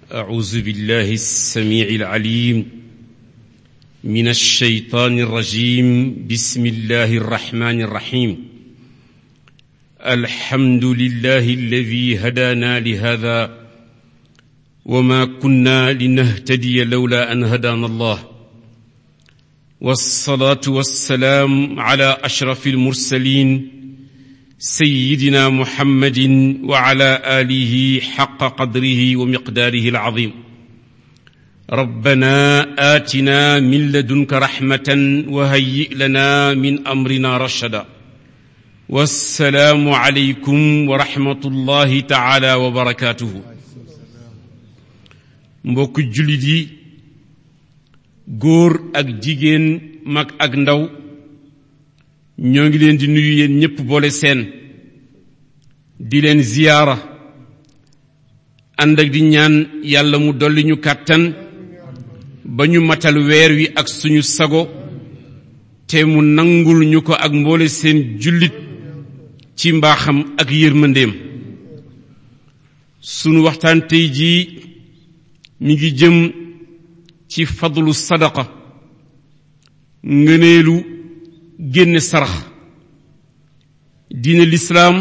أعوذ بالله السميع العليم من الشيطان الرجيم بسم الله الرحمن الرحيم الحمد لله الذي هدانا لهذا وما كنا لنهتدي لولا أن هدانا الله والصلاة والسلام على أشرف المرسلين سيدنا محمد وعلى آله حق قدره ومقداره العظيم ربنا آتنا من لدنك رحمة وهيئ لنا من أمرنا رشدا والسلام عليكم ورحمة الله تعالى وبركاته mbokk jullit yi góor ak jigéen mag ak ndaw ñoo ngi leen di nuyu yéen ñépp boole seen di leen ziyaara ànd ak di ñaan yàlla mu dolli ñu kàttan ba ñu matal weer wi ak suñu sago te mu nangul ñu ko ak mboole seen jullit ci mbaaxam ak yërmandeem sunu waxtaan tey jii mi ngi jëm ci fadlu sadaqa ngëneelu génne sarax diine lislaam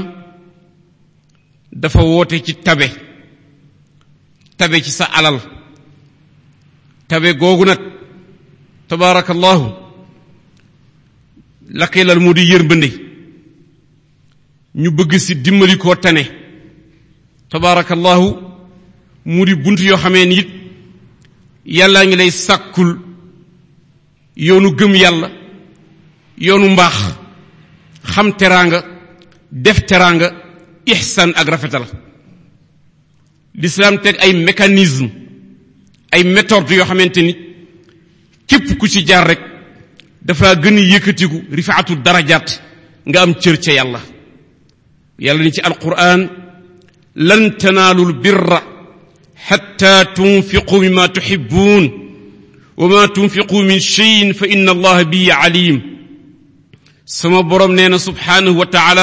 dafa woote ci tabe tabe ci sa alal tabe googu nag tabaarakallahu la koy lal moo di yërmande ñu bëgg si dimbali koo tane tabaarakallahu mu di bunt yoo xamee ni it yàllaa ngi lay sàkkul yoonu gëm yàlla yoonu mbaax xam teraanga def teraanga ihsan ak rafetal lislaam teg ay mécanisme ay méthode yoo xamante ni képp ku ci jaar rek dafa gën a yëkkatiku rifaatu darajaat nga am cër ca yàlla yàlla ni ci alquran lan tanaalul birra xatta tunfiqu mimma tuxibuun wa ma tunfiqu min cheyin fa inna allaha bihi alim sama boroom nee na subhaanahu wa taala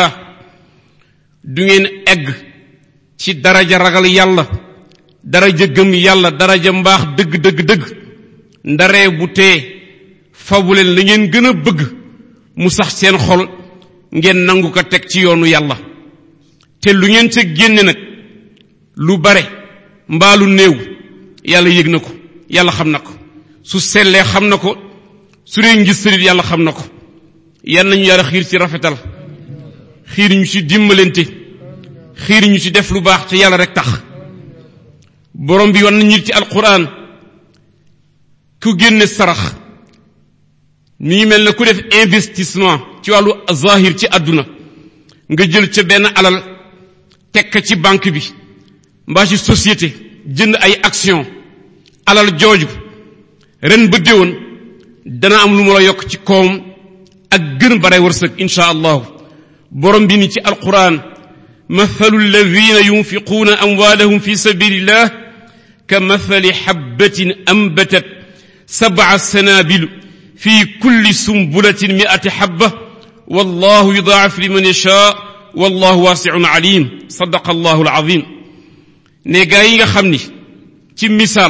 du ngeen egg ci daraja ragal yàlla daraja gëm yàlla daraja mbaax dëgg dëgg dëgg ndaree bu tee fabuleen la ngeen gën a bëgg mu sax seen xol ngeen nangu ko teg ci yoonu yàlla te lu ngeen ca génne nag lu bare mbaa lu néew yàlla yëg na ko yàlla xam na ko su sellee xam na ko su dee ngis sërit yàlla xam na ko yan nañu yàlla xiir ci rafetal xiir ñu ci dimbalante xiir ñu ci def lu baax te yàlla rek tax borom bi wan nañu ci alquran ku génne sarax mi ngi mel ne ku def investissement ci wàllu zahir ci àdduna nga jël ca benn alal teg ko ci banque bi mbaa ci société jënd ay action alal jooju ren ba déwoon dana am lu mu la yokk ci koom ak gën bare wërsëg insha allahu borom bi ni ci alquran mathalu alladina yunfiquuna amwaalahum fi sabilillah ka mathali xabbatin ambatat sabca sanaabil fi kulli sumbulatin miati xabba wallahu yudaacif liman yashaa wallahu waasiun alim sadaqa allahu alazim ne gaa yi nga xam ni ci misaal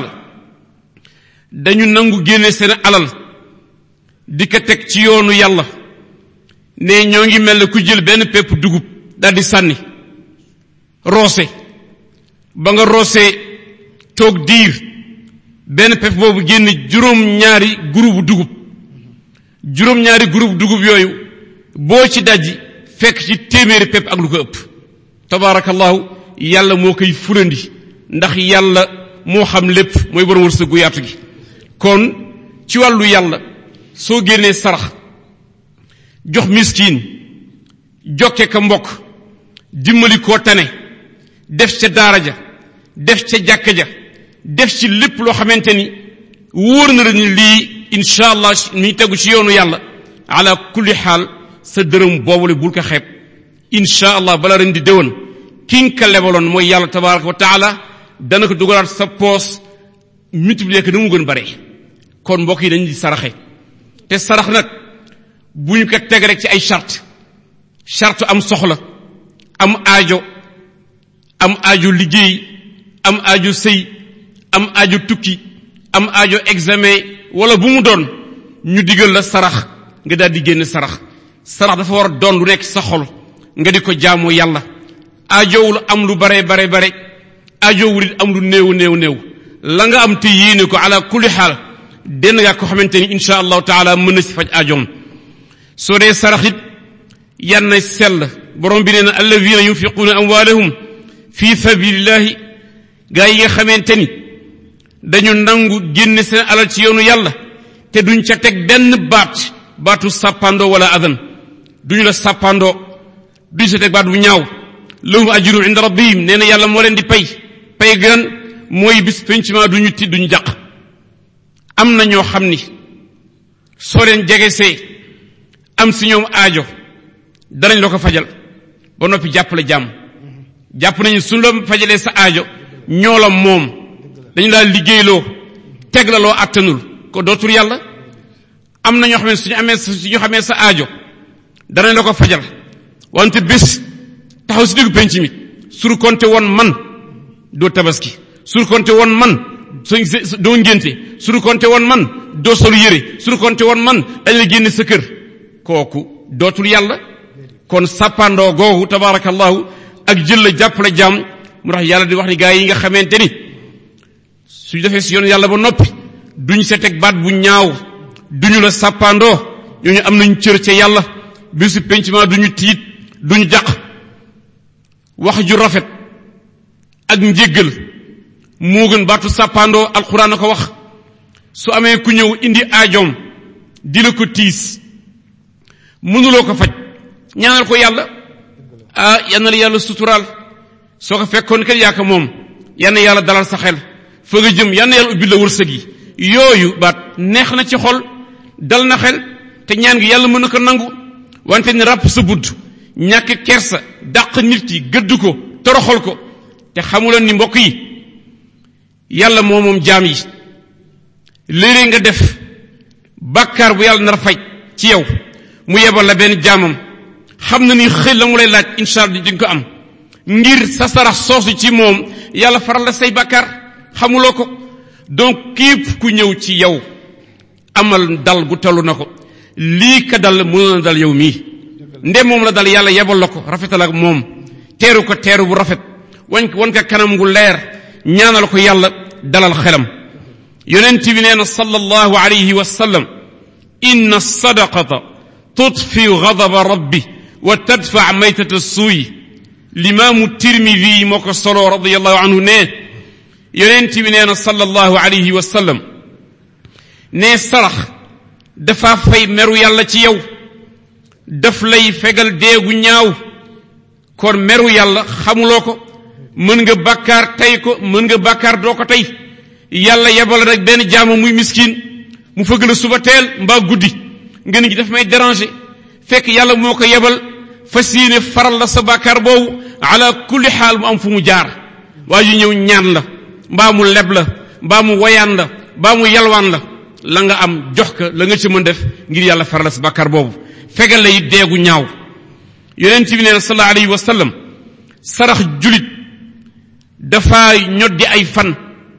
dañu nangu génne seen alal di ko teg ci yoonu yàlla ne ñoo ngi mel ne ku jël benn pepp dugub daldi sànni roose ba nga roosee toog diir benn pepp boobu génn juróom-ñaari groupe dugub juróom-ñaari groupe dugub yooyu boo ci dajji fekk ci téeméeri pepp ak lu ko ëpp tabaarakallahu yàlla moo koy fulandi ndax yàlla moo xam lépp mooy borom wërsëg gu yaatu gi kon ci wàllu yàlla soo génnee sarax jox miskin jokke ka mbokk dimbali koo tane def ca daara ja def ca jàkka ja def ci lépp loo xamante ni wóor na la ni lii incha allah mi tegu ci yoonu yàlla ala kulli xaal sa dërëm boobule bul ko xeeb incha allah bala ren di déwén ki nga ko lebaloon mooy yàlla tabaraka wa taala dana ko dugalaat sa poos multiplier ko na mu gën bare kon mbokk yi dañuy saraxe te sarax nag bu ñu ko teg rek ci ay charte charte am soxla am aajo am aajo liggéey am aajo sëy am aajo tukki am aajo examen wala bu mu doon ñu digal la sarax nga daal di génn sarax sarax dafa war a doon lu nekk sa xol nga di ko jaamoo yàlla aajowul am lu bare bare bare aajowul it am lu néew néew néew la nga am te yéene ko ala kulli xaal denn nga ko xamante ni insha allahu taala mën na si faj aajoom soo dee sarax it yan na sell borom bi nee na alladina yunfiquuna amwaalahum fi sabilillahi gaa yi nga xamante ni dañu nangu génne seen alal ci yoonu yàlla te duñ ca teg benn baat baatu sàppandoo wala adan duñu la sàppandoo duñ sa teg baat bu ñaaw lahum ajrun inda rabbihim nee na yàlla moo leen di pay pay gan mooy bis pencement duñu tiit duñu jàq am na ñoo xam ni soo leen jegesee am si ñoom aajo danañ la ko fajal ba noppi jàppale jàmm jàpp nañu suñ la fajalee sa aajo ñoo la moom dañu laa liggéeyloo teg la loo attanul ko dootul yàlla am na ñoo xam ne suñu amee suñu xamee sa aajo danañ la ko fajal wante bés taxaw si diggu penc mi sur konte woon man doo tabaski sur konte woon man doo ngénte sur konte woon man doo solu yére sur konte woon man dañ la génne sa kër kooku dootul yàlla kon sàppandoo googu tabarakallahu ak jël la jàppale jàmm mu tax yàlla di wax ni gaa yi nga xamante ni suñu defee si yoon yàlla ba noppi duñ sa teg baat bu ñaaw duñu la sàppandoo ñooñu am nañ cër ca yàlla bisu pencement duñu tiit duñu jàq wax ju rafet ak njéggal moo gën baatu sàppandoo alxuraan a ko wax su amee ku ñëw indi aajoom di la ko tiis mënuloo ko faj ñaanal ko yàlla ah yal na la yàlla suturaal soo ko fekkoon kat yaa ko moom yal na yàlla dalal sa xel fa nga jëm yal na yàlla ubbi la wërsëg yi yooyu baat neex na ci xol dal na xel te ñaan gi yàlla mën na ko nangu wante ni ràpp sa budd ñàkk kersa dàq nit ki gëdd ko toroxal ko te xamuloon ni mbokk yi yàlla moo moom jaam yi léeg-léeg nga def bàkkaar bu yàlla nar faj ci yow mu yebal la benn jaamam xam na ni xëy la mu lay laaj incha allah di nga ko am ngir sa sarax soosu ci moom yàlla faral la say bàkkaar xamuloo ko donc képp ku ñëw ci yow amal dal gu tollu na ko lii ka dal mënoon na dal yow mii nde moom la dal yàlla yebal la ko rafetal ak moom teeru ko teeru bu rafet wañ ko wan ko kanam gu leer ñaanal ko yàlla dalal xelam yonent bi nee na sallallahu alayhi wa sallam inna sadaqata tudfi ghadaba rabbi wa tadfa maytata suuy limaamu tirmidi moo ko solo radiallahu anhu ne yonent bi nee na sallallahu alayhi wa sallam ne sarax dafa fay meru yàlla ci yow daf lay fegal deegu ñaaw kon meru yàlla xamuloo ko mën nga bàkkaar tey ko mën nga bàkkaar doo ko tey yàlla yebal rek benn jaama muy miskin mu fëgg la suba teel mbaa guddi nga ni daf may déranger fekk yàlla moo ko yebal fas yéene faral la sa bàkkaar boobu ala kulli xaal mu am fu mu jaar waa yu ñëw ñaan la mbaa mu leb la mbaa mu woyaan la mbaa mu yalwaan la la nga am jox ko la nga ci mën def ngir yàlla faral la sa bàkkaar boobu fegal la it deegu ñaaw yonent bi nee na sallallahu alayhi wa sallam sarax julit dafa ñoddi ay fan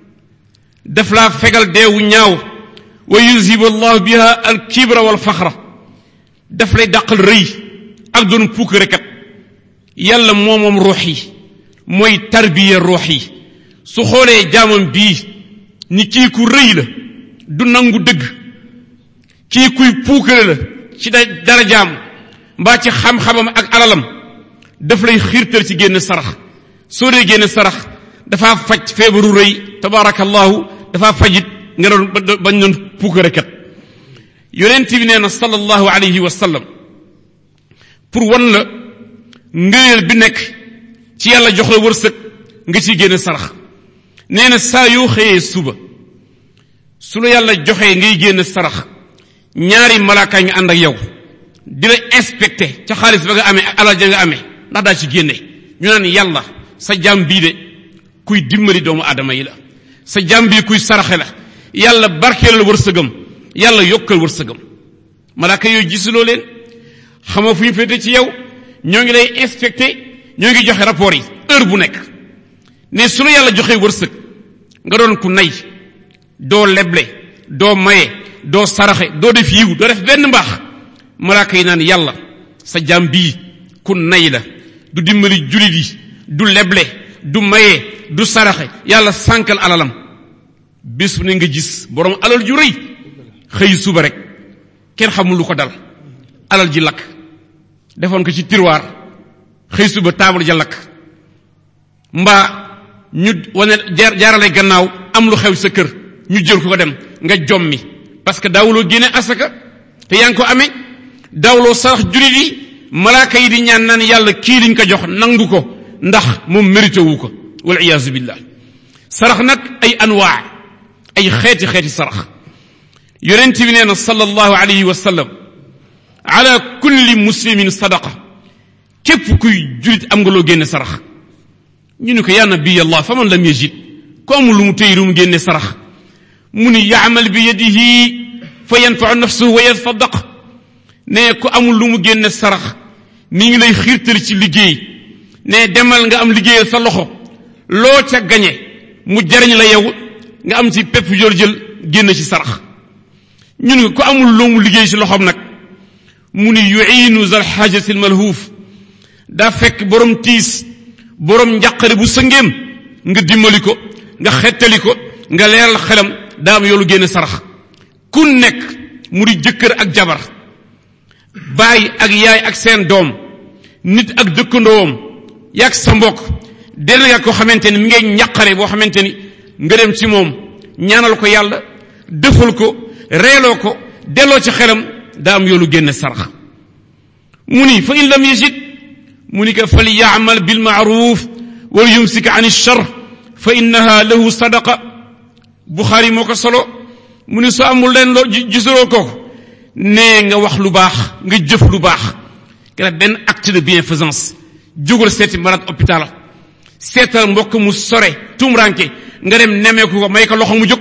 daf laa fegal deewu ñaaw wa yuzhibu allahu biha al kibra wal faxra daf lay dàqal rëy ak doon puukarekat yàlla moo moom ruux yi mooy tarbiya ruux yi su xoolee jaamam bii ni kii ku rëy la du nangu dëgg kii kuy puukare la ci da dara jaam mbaa ci xam-xamam ak alalam daf lay xiirtal ci génn sarax soo dee génn sarax dafa faj feebaru rëy tabaarakallahu dafa fajit nga doon bañ doon puukarekat yonent bi nee na sallallahu alayhi wa sallam pour wan la ngëneel bi nekk ci yàlla jox la wërsëg nga ciy génn sarax nee na saa yoo xëyee suba su la yàlla joxee ngay génn sarax ñaari malaaka nga ànd ak yow di la inspecté ca xaalis ba nga amee ak alal ja nga amee ndax daa ci génne ñu naan yàlla sa jaam bii de kuy dimbali doomu aadama yi la sa jaam bii kuy saraxe la yàlla barkeelal wërsëgam yàlla yokkal wërsëgam malaaka yooyu gisuloo leen xamoo fu ñu féete ci yow ñoo ngi lay inspecté ñoo ngi joxe rapport yi heure bu nekk ne su la yàlla joxee wërsëg nga doon ku nay doo leble doo maye doo saraxe doo def yiw doo def benn mbaax malaaka yi naan yàlla sa jaam bii ku nay la du dimbali julit yi du leble du maye du saraxe yàlla sànkal alalam bés bu ne nga gis borom alal ju rëy xëy suba rek kenn xamul lu ko dal alal ji lakk defoon ko ci tiroir xëy suba taabal ja lakk mbaa ñu wane jaarale gannaaw am lu xew sa kër ñu jël ko ko dem nga jommi parce que daawuloo génne asaka te yaa ngi ko amee daawuloo sarax julit yi malaaka yi di ñaan naan yàlla kii liñ ko jox nangu ko ndax moom mérité wu ko wal iyaazu billah sarax nag ay anwaa ay xeeti xeeti sarax yonent bi nee na sallallahu alayhi wa sallam ala kulli muslimin sadaqa képp kuy julit am nga loo génne sarax ñu ne ko yaa nabiy allah fa man lam yajid ku amul lu mu téy lu mu génne sarax mu ni yaamal bi yadihi fa yanfau nafsuhu wa yatasaddaq ne ku amul lu mu génne sarax mi ngi lay xiirtal ci liggéey ne demal nga am liggéeyal sa loxo loo ca gañe mu jariñ la yow nga am ci pepp jor jël génn ci sarax ñun nga ku amul lu mu liggéey ci loxoom nag mu ni yuinu zal xaajati malhuuf daa fekk borom tiis borom njàqare bu sëngeem nga dimbali ko nga xettali ko nga leeral xelam daa am yoolu génne sarax ku nekk mu di jëkkër ak jabar baay ak yaay ak seen doom nit ak dëkkandoom yaag sa mbokk del nga ko xamante ni mi ngay njàqare boo xamante ni nga dem ci moom ñaanal ko yàlla defal ko reeloo ko delloo ci xelam daa am yoolu génne sarax mu ni fa in lam yajid mu ni ko fal yaamal bil maaruf wal yumsik an char fa innaha lahu sadaqa buxaari moo ko solo mu ni soo amul leen loo gisuloo ko nee nga wax lu baax nga jëf lu baax nga benn acte de bienfaisance jógal seeti malade hôpital seetal mbokk mu sore tumranke nga dem nemeeku ko may ko loxo mu jóg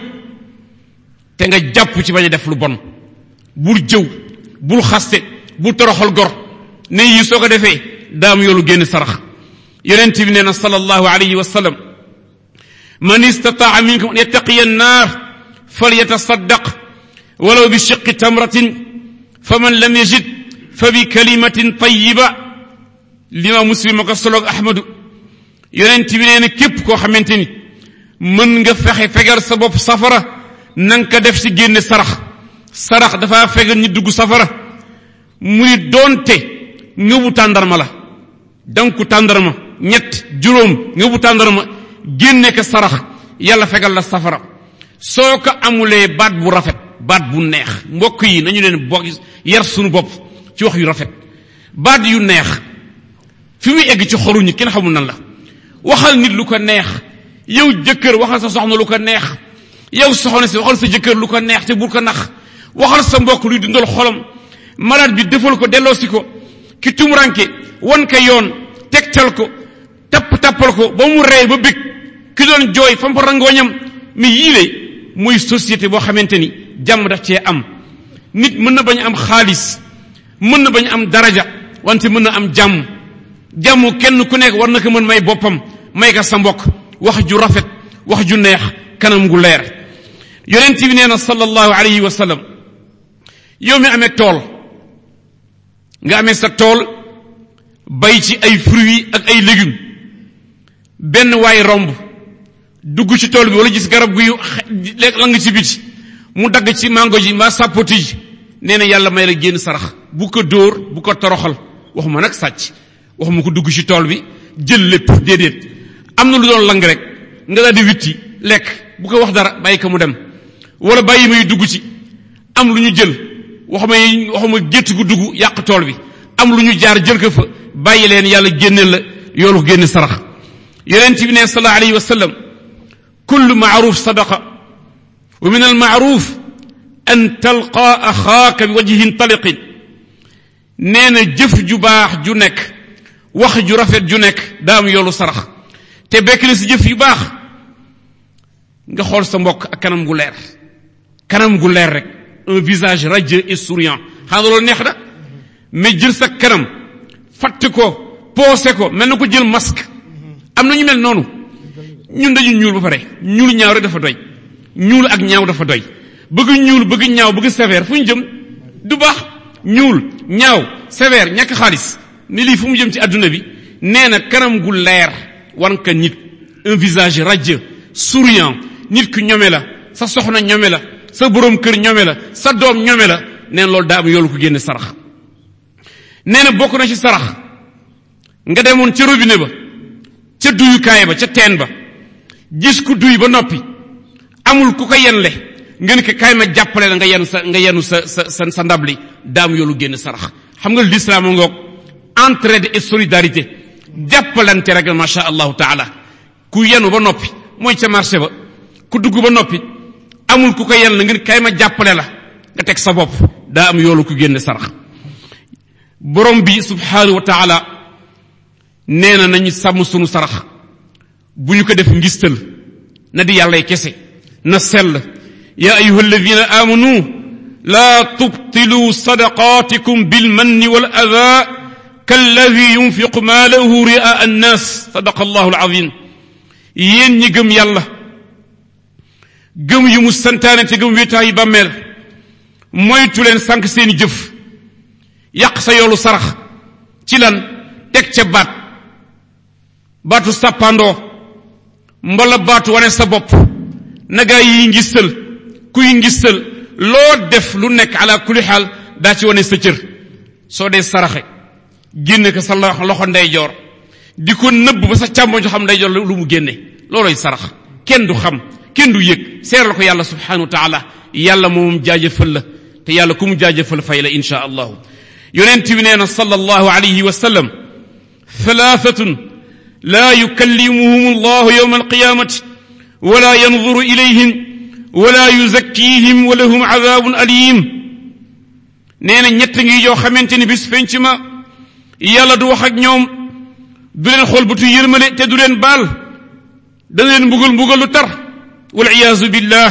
te nga jàpp ci bañ a def lu bon bul jëw bul xaste bul toroxal gor ne yi soo ko defee daam yoolu génn sarax yonent bi nee na sallallahu alayhi wa sallam man istataa minkum an yattaqiya annaar falyatasaddaq walaw bi shiqi tamratin faman lam yajid fa bi kalimatin tayiba lima muslim ko soloog ahmadu yonent bi nee na képp koo xamante ni mën nga fexe fegal sa bopp safara na nga ko def ci génne sarax sarax dafa fegal ñi dugg safara muy doonte ngëbu tàndarma la danku tàndarma ñett juróom ngëbu tàndarma génne ko sarax yàlla fegal la safara soo ko amulee baat bu rafet baat bu neex mbokk yi nañu leen bokk yar sunu bopp ci wax yu rafet baat yu neex fi muy egg ci xoruñu kenn xamul nan la waxal nit lu ko neex yow jëkkër waxal sa soxna lu ko neex yow soxna si waxal sa jëkkër lu ko neex te bul ko nax waxal sa mbokk luy dundal xolam malade bi defal ko delloosi ko ki tumuranke wan ko yoon tegtal ko tapp tappal ko ba mu ree ba bég ki doon jooy fam fa rangooñam mais yii lay mooy société boo xamante ni jàmm daf cee am nit mën na bañ am xaalis mën na bañ am daraja wante mën na am jàmm jàmm kenn ku nekk war na ko mën may boppam may ka sa mbokk wax ju rafet wax ju neex kanam gu leer yonent bi nee na sallallahu alayhi wa sallam yow mi amee tool nga amee sa tool bay ci ay fruits ak ay légumes benn waay romb dugg ci tool bi wala gis garab guy la nga ci biti mu dagg ci mango ji mbaa sàppoti ji nee na yàlla may la génn sarax bu ko dóor bu ko toroxal waxuma nag sàcc waxuma ko dugg ci tool bi jël lépp déedéet am na lu doon lang rek nga daal di witti lekk bu ko wax dara bàyyi ko mu dem wala bàyyi may dugg ci am lu ñu jël waxuma waxuma gétt gu dugg yàq tool bi am lu ñu jaar jël ko fa bàyyi leen yàlla génneel la yoolu génn sarax yonent bi ne sallallahu alayhi wa sallam kullu maaruf sadaqa wa min almaaruf an talqa axaaka bi wajhin taliqin nee na jëf ju baax ju nekk wax ju rafet ju nekk daa am yoolu sarax te bekk na si jëf yu baax nga xool sa mbokk ak kanam gu leer kanam gu leer rek un visage radieux et souriant xam nga loolu neex na mais jël sa kanam fatt ko poosé ko mel na ko jël masque am na ñu mel noonu ñun dañu ñuul ba pare ñuul ñaaw rek dafa doy ñuul ak ñaaw dafa doy bëgg ñuul bëgg ñaaw bëgg sévère fu ñu jëm du baax ñuul ñaaw sévère ñàkk xaalis ni lii fu mu jëm ci adduna bi nee na kanam gu leer wan ka nit un visage radieux souriant nit ku ñome la sa soxna ñome la sa borom kër ñome la sa doom ñome la nee na loolu daa am yoolu ko génne sarax nee na bokk na ci sarax nga demoon ca robinet ba ca duyukaay ba ca teen ba gis ku duy ba noppi amul ku ko yenle ngeen ko kaay ma jàppale la nga yenu sa nga yenu sa sa sa sa ndab li daam yoolu génn sarax xam nga l'islam ngoog entraide et solidarité jàppalante rek masha allahu taala ku yenu ba noppi mooy ca marché ba ku dugg ba noppi amul ku ko yen la ngeen kaay ma jàppale la nga teg sa bopp daa am yoolu ku génn sarax borom bi subhanahu wa taala nee na nañu sàmm sunu sarax bu ñu ko def ngistal na di yàllay kese na sell ya ayuha alladina amanu la tubtilu sadaqatikum bilmanni wal adha kalladi yunfiqu maalahu ria annas sadaqa allahu alazim yéen ñi gëm yàlla gëm yu mu santaane te gëm wéetaay yi bàmmeel moytu leen sànq seeni jëf yàq sa yoolu sarax ci lan teg ca baat baatu sàppandoo mbala baatu wane sa bopp nagaa yi ngistal kuy ngistal loo def lu nekk ala kulli xaal daa ci wane sa cër soo dee saraxe génne ko sa loxo ndeyjoor di ko nëbb ba sa càmmoñ xam ndeyjoor lu mu génne looloy sarax kenn du xam kenn du yëg seeral ko yàlla subhanahu wa taala yàlla moom jaajëfal la te yàlla ku mu jaajëfal fay la insha allahu yonent bi nee na sallallahu alayhi wa sallam thalathatun لا يكلمهم الله يوم القيامة ولا ينظر إليهم ولا يزكيهم ولهم عذاب أليم نينا ñett ngi yoo xamante ni bis penc ma yàlla du wax ak ñoom du leen xool butu yërmale te du leen baal da leen mbugal mbugal lu tar wal iyaazu billah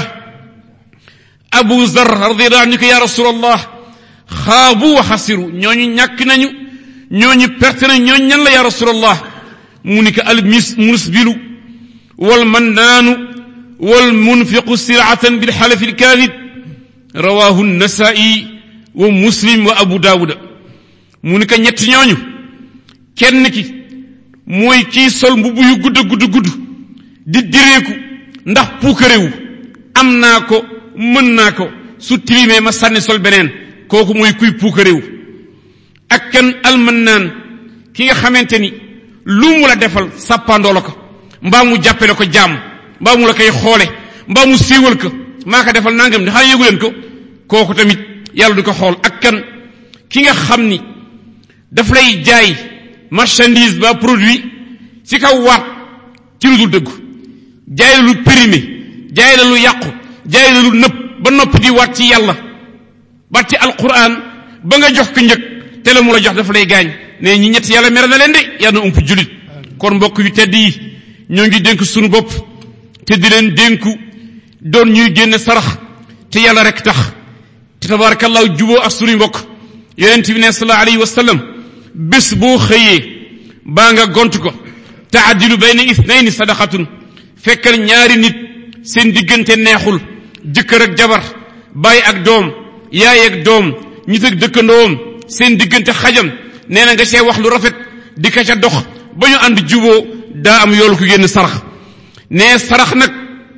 abu zar radiallahu anhu ko ya rasulallah xaabu wa xasiru ñooñu ñàkk nañu ñooñu perte nañu ñooñu ñan la ya rasulallah mu ni ko al musbilu wal mannaanu wal munfiqu siratan bil xalafi lkaadib rawahu nasai wa muslim wa abu daawuda mu ni ko ñett ñooñu kenn ki mooy kii sol mbubb yu gudd gudd gudd di direeku ndax puukarewu am naa ko mën naa ko su tilimee ma sànni sol beneen kooku mooy kuy puukarewu ak kan almannaan ki nga xamante ni lu mu la defal sàppandoo la ko mbaa mu jàppe la ko jaam mbaa mu la koy xoole mbaa mu siiwal ko maa ko defal nangam ni xanaa yëgu leen ko kooku tamit yàlla du ko xool ak kan ki nga xam ni daf lay jaay marchandise ba produit ci kaw waat ci lu dul dëggu jaay la lu périmé jaay la lu yàqu jaay la lu nëpp ba noppi di waat ci yàlla baat ci alquran ba nga jox ko njëg te la mu la jox dafa lay gaañ ne ñi ñett yàlla mere na leen de yàlla na ump julit kon mbokk yu tedd yi ñoo ngi dénk suñu bopp te di leen dénku doon ñuy génne sarax te yàlla rek tax te tabarakallahu juboo ak suñu mbokk yonent bi ne sallallahu alayhi wa sallam bés boo xëyee baa nga gont ko taadilu bayna ithnayni sadaqatun fekkal ñaari nit seen diggante neexul jëkkër ak jabar baay ak doom yaay ak doom ñit ak dëkkandoom seen diggante xajam nee na nga see wax lu rafet di ka ca dox ba ñu ànd juboo daa am yoolu ko génn sarax nee sarax nag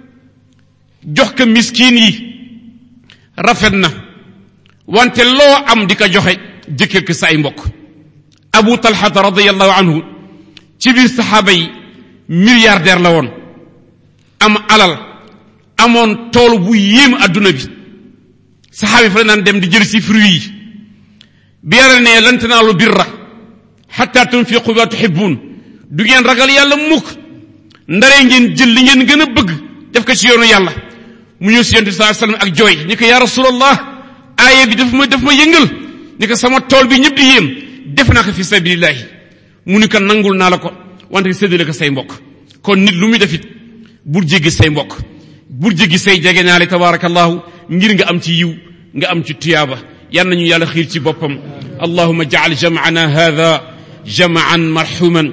jox ko miskin yi rafet na wante loo am di ko joxe jëkkër ko sa ay mbokk abu talhata radiallahu anhu ci biir saxaaba yi milliardaire la woon am alal amoon tool bu yéem adduna bi saxaaba yi fa la naan dem di jël si fruit yi bi yàlla ne lan tanaalu birra xatta tunfiqu ma tuhibbun du ngeen ragal yàlla mukk ndaree ngeen jël li ngeen gën a bëgg def ko ci yoonu yàlla mu ñëw si yonte saa sallam ak jooy ni ko yaa rasulallah aaya bi daf ma daf ma yëngal ni ko sama tool bi ñëpp di yéem def naa ko fi sabilillahi mu ni ko nangul naa la ko wante séddale ko say mbokk kon nit lu muy defit bul jéggi say mbokk bul jéggi say jege ñaale tabarakallahu ngir nga am ci yiw nga am ci tuyaaba yal nañu yàlla xiir ci boppam allahuma jacal jamcana hada jamcan marxuman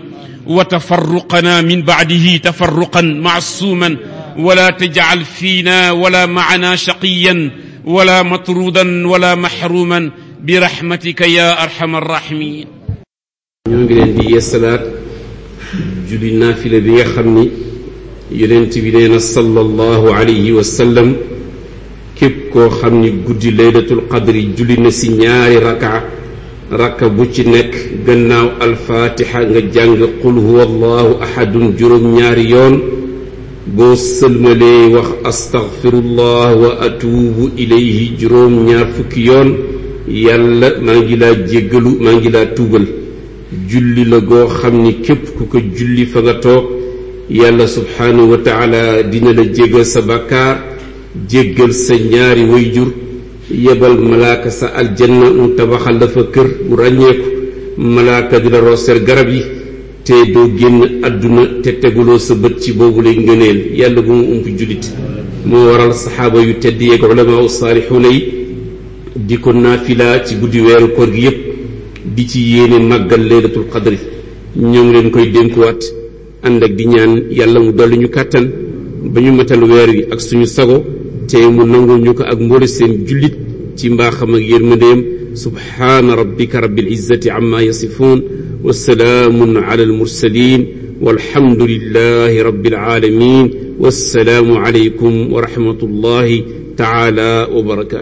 وتفرقنا من بعده تفرقا معصوما ولا تجعل فينا ولا معنا شقيا ولا مطرودا ولا محروما برحمتك يا ارحم الراحمين ñoo ngi leen di yeesalaat julli naafila bi nga xam ni yonent bi nee na sallallahu alayhi wa sallam képp koo xam ni guddi laylatul qadri julli na si ñaari raka raka bu ci nekk gannaaw alfaatixa nga jàng qul huwa allahu ahadun juróom ñaari yoon boo sëlmalee wax astaghfirullah wa atuubu ilayhi juróom ñaar fukki yoon yàlla maa ngi laa jéggalu maa ngi laa tuubal julli la goo xam ni képp ku ko julli fa nga toog yàlla subhaanahu wa taala dina la jéggal sa bàkkaar jéggal sa ñaari wayjur yebal malaaka sa aljanna mu tabaxal la fa kër bu ràññeeku malaaka di la rooseel garab yi te doo génn àdduna te teguloo sa bët ci boobu lay ngëneel yàlla bu mu ump jullit moo waral saxaaba yu tedd yeeg ulamaa saalixuuna yi di ko naafila ci guddi weeru koor gi yépp di ci yéene màggal laylatul qadri ñoo ngi leen koy dénkuwaat ànd ak di ñaan yàlla mu dolli ñu kàttan ba ñu matal weer wi ak suñu sago te mu nangul ñu ko ak mboole seen jullit ci mbaaxam ak yërmandeem subhaana rabbika rabbil izzati amma yasifuun wa salaamun ala almursalin walhamdulillahi rabbil alamin wassalaamu alaykum wa rahmatullahi taala wa barakatu